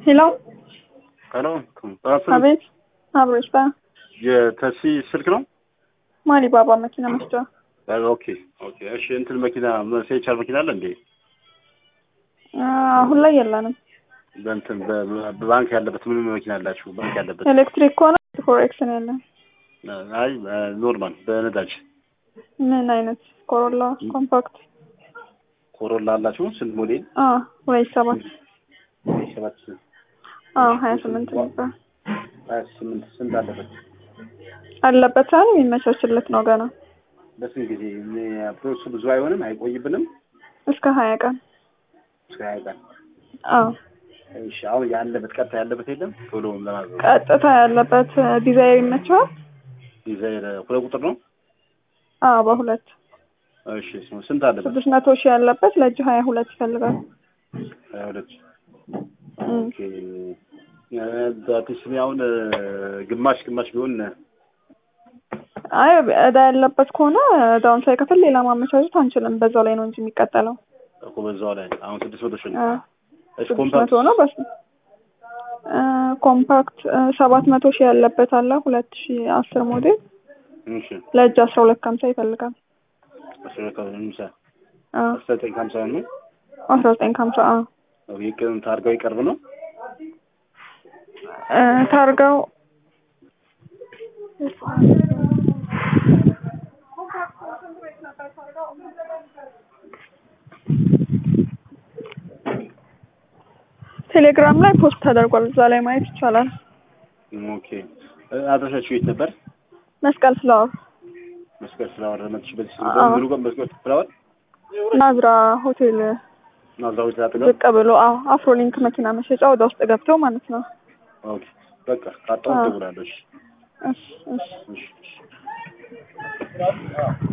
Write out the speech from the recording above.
ሄሎ ሄሎ አቤት አብሮች ባ የተሲ ስልክ ነው? ማሊ ባባ መኪና መስጫ ኦኬ ኦኬ። እሺ እንትን መኪና ሴቻር መኪና አለ እንዴ? አሁን ላይ የለንም። በእንትን በባንክ ያለበት ምን መኪና አላችሁ? ባንክ ያለበት ኤሌክትሪክ ከሆነ ፎሬክስ ነው ያለን። አይ ኖርማል በነዳጅ ምን አይነት ኮሮላ ኮምፓክት ኮሮላ አላችሁ? ስንት ሞዴል? አ ወይ ሰባት ሰባት አ ሀያ ስምንት ነበር ሀያ ስምንት ስንት አለበት? አለበት አይደል? የሚመቻችለት ነው ገና በስንት ጊዜ ፕሮሰሱ ብዙ አይሆንም? አይቆይብንም? እስከ ሀያ ቀን እስከ ሀያ ቀን አዎ እሺ አሁን ያለበት ቀጥታ ያለበት የለም? ቶሎ ለማዘዝ ቀጥታ ያለበት ዲዛይር ይመቸዋል? ዲዛይር ሁለት ቁጥር ነው? አዎ በሁለት እሺ ስንት አለበት? ስድስት መቶ ሺህ ያለበት ለእጅ ሀያ ሁለት ይፈልጋል። ሀያ ሁለት እም። ኦኬ በፒስኒ አሁን ግማሽ ግማሽ ቢሆን አይ እዳ ያለበት ከሆነ እዳውን ሳይከፍል ሌላ ማመቻቸት አንችልም። በዛው ላይ ነው እንጂ የሚቀጠለው። እኮ በዛው ላይ አሁን ስድስት መቶ ሺህ ነው። አ እሺ ስድስት ኮምፓክት መቶ ነው በስ አ ኮምፓክት ሰባት መቶ ሺህ ያለበት አለ ሁለት ሺህ አስር ሞዴል እሺ ለእጅ አስራ ሁለት ከሀምሳ ይፈልጋል። አስራ ሁለት ከምሳ አ አስራ ዘጠኝ ከሀምሳ ነው። አስራ ዘጠኝ ከሀምሳ አ ኦኬ ቅም ታርጋው ይቀርብ ነው። እ ታርጋው ቴሌግራም ላይ ፖስት ተደርጓል። እዛ ላይ ማየት ይቻላል። ኦኬ አድራሻችሁ የት ነበር? መስቀል ፍላወር መስቀል ፍላወር መጥሽ በዚህ አዎ። ምኑ ጋር መስቀል ፍላወር ናዝራ ሆቴል ናዝራዊ ተጣጥለው ዝቅ ብሎ አዎ አፍሮሊንክ መኪና መሸጫ ወደ ውስጥ ገብተው ማለት ነው። ኦኬ በቃ ካጣው አዎ። ደውላለሽ። እሺ እሺ እሺ እሺ